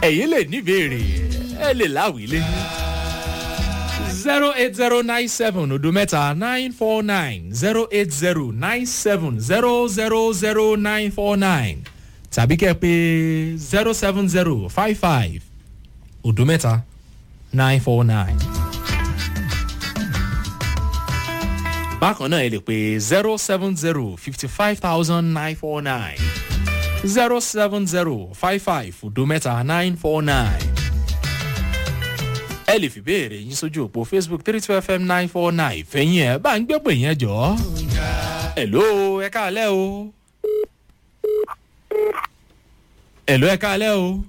ẹ̀yin lè níbèrè ẹ lè láwìlé zero eight zero nine seven odo mẹ́ta nine four nine zero eight zero nine seven zero zero zero nine four nine tàbí kẹ́ ẹ pé zero seven zero five five odo mẹ́ta nine four nine. bákan náà ẹ lè pé zero seven zero fifty five thousand nine four nine zero seven zero five five odo mẹ́ta nine four nine ẹ lè fi béèrè yín sójú òpó facebook three two fm nine four nine fẹ̀yìn ẹ̀ bá ń gbé pè yẹn jọ. ẹ̀ló ẹ káàlẹ́ o. ẹ̀ló ẹ káàlẹ́ o.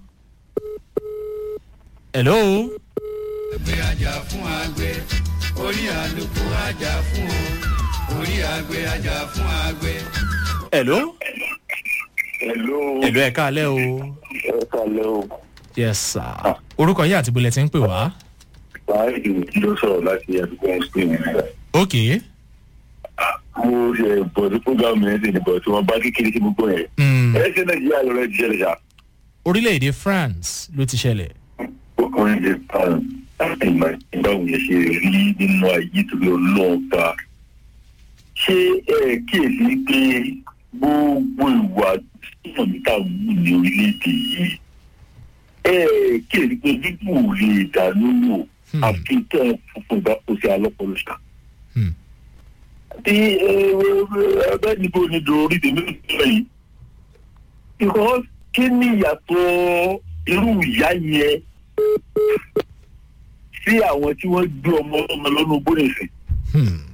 ẹ̀ló. ẹgbẹ́ ajá fún àgbẹ̀ orí àlùkò ajá fún o orí àgbẹ̀ ajá fún àgbẹ̀. ẹ̀ló. Hello. ẹ̀ló ẹ káàlẹ́ o. Ẹ kalẹ̀ o. yes sir. orúkọ yín àti bulẹ̀ ti ń pè wá. Báyìí ló sọ̀rọ̀ láti àdúgbò Spain nígbà. ok Mo ṣe bọ̀ sí fúgàmù yẹn sì ní bọ̀ tí wọ́n bá kékeré sí gbogbo yẹn. mm. Ẹ ṣe Nàìjíríà lọ rẹ̀ jẹ́ ṣá. orílẹ̀-èdè france ló ti ṣẹlẹ̀. Ọkùnrin lè pa láti ìmọ̀ ìgbàwò yẹn ṣe rí nínú ayé tó lọ lọ́ọ̀ta. Ṣé ẹ kíyèsí pé gbogbo ìwà tí wọ́n ń ta wù ní orílẹ̀-èdè yìí? Ẹ kíyèsí pé bíbù ò lè dá lówó Hmm. àfi tẹ́ ẹ funfun ìgbà kò sí alọ́pọ̀lọ́ ṣá. Hmm. tí ẹgbẹ́ níbo ni dorí tèmi sọ yìí. because kí ni ìyàtọ̀ irú ìyá yẹn sí àwọn tí wọ́n gbé ọmọ ọmọ lọ́nà bóyá Hmm.